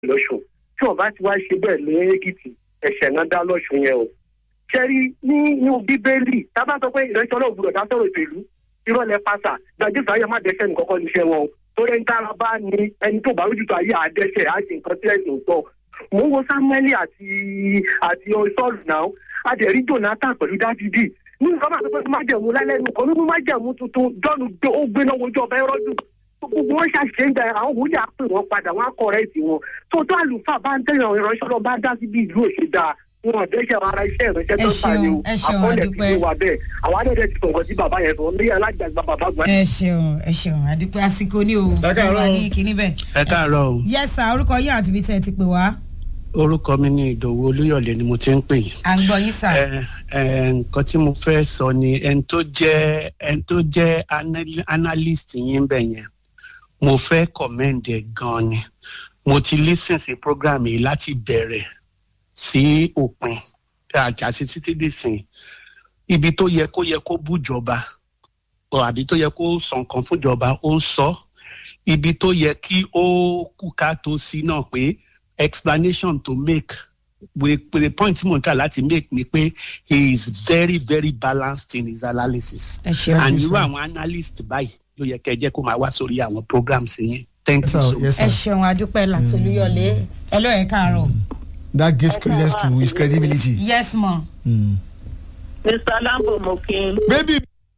lọ́sùn tí wọ́n bá ti wá ṣe bẹ́ẹ̀ ní èkìtì ẹ̀ṣẹ̀ náà dá lọ́sùn yẹn o. ṣẹ́rí nínú bíbélì tábà sọ pé ìrẹsì ọlọ́run gbọdọ̀ dá sọ̀rọ̀ ìpèlú ìrọ̀lẹ́ pásà gbàdúrà ayé má dẹ́sẹ̀ nìkan kọ́ níṣẹ́ wọn o torí ẹni tára bá ní ẹni tó bá lójútó ayé àdẹ́sẹ̀ á ṣe nǹkan tí ẹ̀sìn sọ mò ń wo samueli àti àti sọ́ọ̀lù náà adẹ̀rí jonathan pẹ̀lú dávidi ní nǹkan máa sọ pé májẹ̀mú lálẹ́nu kan nínú májẹ̀mú tuntun jọ́nu ó gbéná wojú ọba ẹrọ́dún gbogbo wọn ṣàṣìṣe ń da àwọn wòlíì àpè wọn padà wọn á kọrẹ́ẹ̀tì wọn tó tó àlùfáà bá ń tẹ̀yàn ìránṣẹ́ lọ bá dá síbi ìlú òṣèdá wọn ò dẹ́sẹ̀ ara iṣẹ́ ìránṣẹ́ tó ń ta ni o ẹ ṣeun, àkọọ́lẹ̀ àdúpẹ́. ti wà bẹ́ẹ̀ àwọn adẹ́dẹ́ ti sọ̀rọ̀ sí bàbá yẹn sọ ní alájàgbá bàbá gbà ẹ ṣeun ẹ ṣeun àdúpẹ́ àsìkò ní o Ẹ káàárọ̀ wà o. ní kinní bẹ́ẹ̀. ẹ káàárọ̀ o yes sir orúkọ yín àti ibi tẹ́ ẹ ti pè wá orúkọ mi ní ìdòwú olúyọ̀lé ni mo ti ń pè yín. à ń gbọ́ yín sir. ẹ ẹ nǹkan tí mo fẹ́ sọ ni ẹni tó jẹ́ ẹni tó jẹ́ anal- analyst yín bẹ̀ yẹn mo fẹ́ commend ẹ̀ gan ni mo ti listen sí program yìí láti bẹ̀rẹ̀ sí òpin àjà sí títí dìsìn ibi tó yẹ kó yẹ kó bújọba ọ àbí tó yẹ kó sọ nǹkan fúnjọba ó ń sọ ibi tó yẹ kí ó kú ká tó sí náà pé explanation to make with, with the point tí mo ń tà láti make ni pé he is very very balanced in his analysis ẹ ṣeun and irú àwọn analyst báyìí ló yẹ kẹ́ ẹ jẹ́ kó máa wá sórí àwọn programs yẹn thank Yes, you sir. so much. Yes, ẹ sir. ṣeun àdúpẹ́ látolúyọ̀lé ẹ ló ẹ káàárọ̀ That gives credence to his credibility. yes ma Mm. mr lambo mo kí n Baby,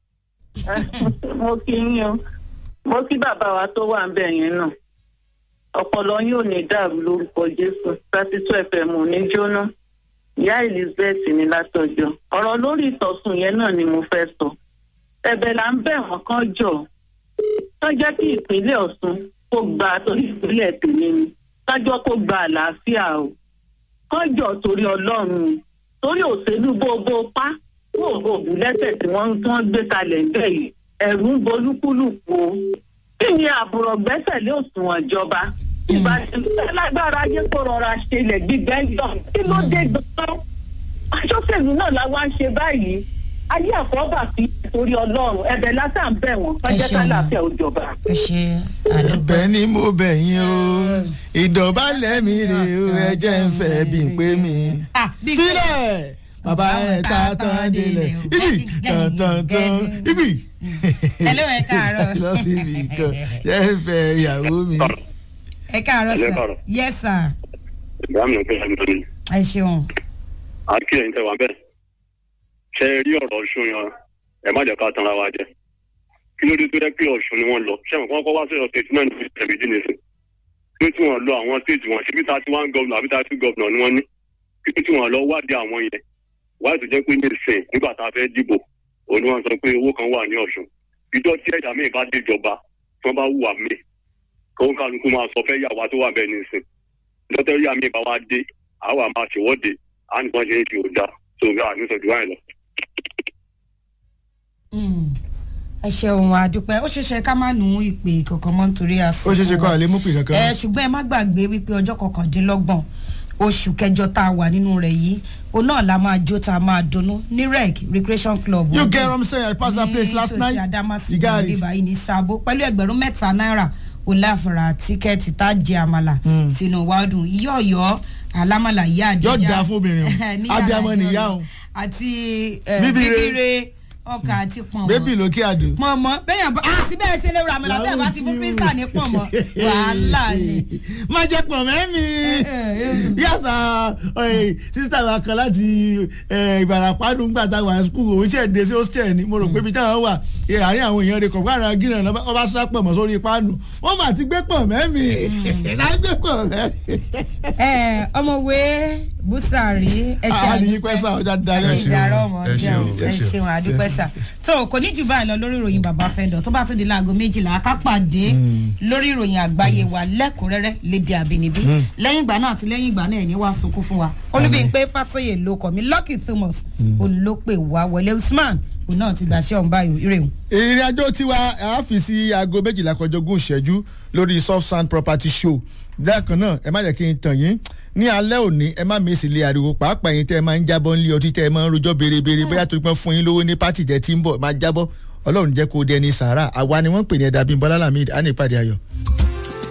mo kí yín o mo kí bàbá wa tó wà ń bẹ̀ yẹn náà ọpọlọ yín ò ní dàrú lórúkọ jésù thirty two fm ò ní jóná ìyá elizabeth ní látọjọ ọ̀rọ̀ lórí ìtọ̀sùn yẹn náà ni mo fẹ́ sọ ẹ̀bẹ̀ là ń bẹ̀ wọ́n kán jọ tó jẹ́ kí ìpínlẹ̀ ọ̀ṣun kó gba torí ìpínlẹ̀ tèmi ni kájọ́ kó gba àlàáfíà o kán jọ torí ọlọ́run torí òṣèlú bóbó pa kó òògùn lẹ́sẹ̀ tí wọ́n tí wọ́n gbé kalẹ̀ ń bẹ̀ yìí ẹ̀rù ń bolúkúlùkù o kí ni àbúrò gbẹ́sẹ̀ lé òṣùwọ̀n ìjọba ìbàdàn lágbára ayé kó rọra ṣe ilẹ̀ gbígbẹ́ yọ kí ló dé gbọ́n aṣọ́sẹ̀lú náà la wá ń ṣe báyìí ayé àfọ́bà fi torí ọlọ́run ẹ̀bẹ̀ lásán bẹ̀ wọ́n fẹ́jẹ́ ṣeun. kálàfẹ́ òjọba. ẹ ṣe àdúpẹ́. ẹ̀bẹ̀ ni mo bẹ̀ yín o. Ìdọ̀bálẹ̀ mi rè o, ẹ jẹ́ ń fẹ́ bí n pé mi. Ah, bí- Sílẹ̀! Bàbá ẹ̀ ta tán délẹ̀. Ibi tán tán tán. Ibi. ẹ ló ẹ káàárọ̀. Lọ sí ibi kan. Jẹ́ ń fẹ́ ìyàwó mi. ẹ káàárọ̀ Ẹ sir káàárọ̀. yes sir ìgbàmù pé ẹni tó ní ẹ ṣeun àkí ẹ̀yin tẹ́ wà bẹ́ẹ̀ ṣe rí ọ̀rọ̀ ọ̀ṣun yan ẹ má jẹ́ ká tanra wa jẹ kí ló dé tó yẹ pé ọ̀ṣun ni wọ́n lọ ṣé àwọn kan kọ́ wá sí ọ̀sẹ̀ tí náà ní ìṣẹ̀lẹ̀ ìdí nìsín pé tí wọ́n lọ àwọn stéètì wọn síbi tá a ti wá ń gọ́ọ̀nà àbí tá a ti gọ́ọ̀nà ni wọ́n ní pé tí wọ́n lọ wádìí àwọn yẹn wáyé tó jẹ́ pé ní ìsìn nígbà tá a fẹ́ dìbò òun ni wọ́n sọ pé owó kan wà ní ọ̀ṣun ìjọ tí ẹ̀dá míì bá dé ìjọba tí wọ́n bá wùwà míì kó ń kálukú máa sọ fẹ́ yàwá tó wà bẹ́ẹ̀ ní ìsìn lọ́tẹ́ rí àmì ìbáwá dé àwa máa ṣèwọ́de à ń gbọ́n ṣe é fi òjà tó ń gbà nítorí wáyé lọ. Mm. ẹ ṣeun àdúpẹ́ ó ṣeéṣe ká má nù ìpè kankan mọ́ nítorí àsìkò Ó ṣeé ṣe kọ́ àlẹ́ mú pè ẹ kankan. ṣùgbọ́n ẹ má gbàgbé wípé ọjọ́ kọkàndínlọ́gbọ̀n oṣù kẹjọ tá a wà nínú rẹ̀ yìí òun náà la máa jó tá a máa dunnú ní rec recreation club You get what I'm saying? I passed that place last night. ní adamasi You got it. bíbá yìí ní sabo pẹ̀lú ẹgbẹ̀rún mẹ́ta náírà oláfara tíkẹ́ẹ̀tì tá a jẹ àmàlà sínú wàdùn yọ̀ọ̀yọ̀ alámàlà ìyá àdìjà Yóò dáa fún obìnrin o. ní Abiyamọ yàrá nìyá ìjọ o. àti eh, Bíbíre. bíbíre ọkà àti pọ̀nmọ́ Bébì lókè àdó. pọ̀nmọ́ bẹ́ẹ̀ bá àti bẹ́ẹ̀ ṣe lè ra àmàlà bẹ́ẹ̀ bá ti fún kírísítà ní pọ̀nmọ́ wàhálà ni. má jẹ́ pọ̀ mẹ́mí. yàtọ̀ sísítà wa kan láti ìbàràpá nígbà tá a wà skul òun ṣe dé sí hostel ni mo rò pé ibi táwọn wà eh, àárín àwọn èèyàn rẹ̀ kọ̀ọ̀kan àrà gíràn náà wọ́n bá sá pọ̀ mọ́ sórí páànù wọ́n mà ti gbé pọ̀ mẹ́mí. ìdá gbé pọ̀ mẹ́mí. ẹ ọmọwé búsàrí ẹ ṣe àárín pẹ́sà ọjà dalẹ̀. ẹ ṣe ọmọ ẹ ṣeun, jẹun ẹ ṣeun àdúpẹ́ sà tó kò ní jù báyìí lọ lórí ìròyìn bàbá fẹ́ndọ̀ tó bá tún di láago méjìlá ká pàdé lórí ìròyìn àgbáyé wa lẹ́kùnrẹ́rẹ́ lédè àbínibí lẹ́yìn ìgbà náà àti lẹ́yìn ìgbà náà ẹ̀yìn wá sunkún fún wa olúbíyìnpé fàtóyè ló kọ̀ mí lucky thomas olópè wá wọlé usman òun náà ti gbàṣẹ́ ọ̀hún báyìí ìrèwọ̀n. ìrìn àjò tiwa àáfíìsì aago méjìlá kọjá ogún ìṣẹ́jú lórí soft sand property show lẹ́ẹ̀kan náà ẹ má jẹ́ kí n tàn yín ní alẹ́ òní ẹ má mèsì lé ariwo pàápàá yín tẹ́ ẹ máa ń jábọ́ nílé ọtí tẹ́ ẹ máa ń rojọ́ bérebére bóyá tó pọ́n fún yín lówó ní pátì tẹ́ tí ń bọ̀ máa jábọ́ ọlọ́run jẹ́ kó dẹni sàárà àwa ni wọ́n ń pè ní ẹ̀dá bíi bọ́lá lamid á ní ìpàdé ayọ̀.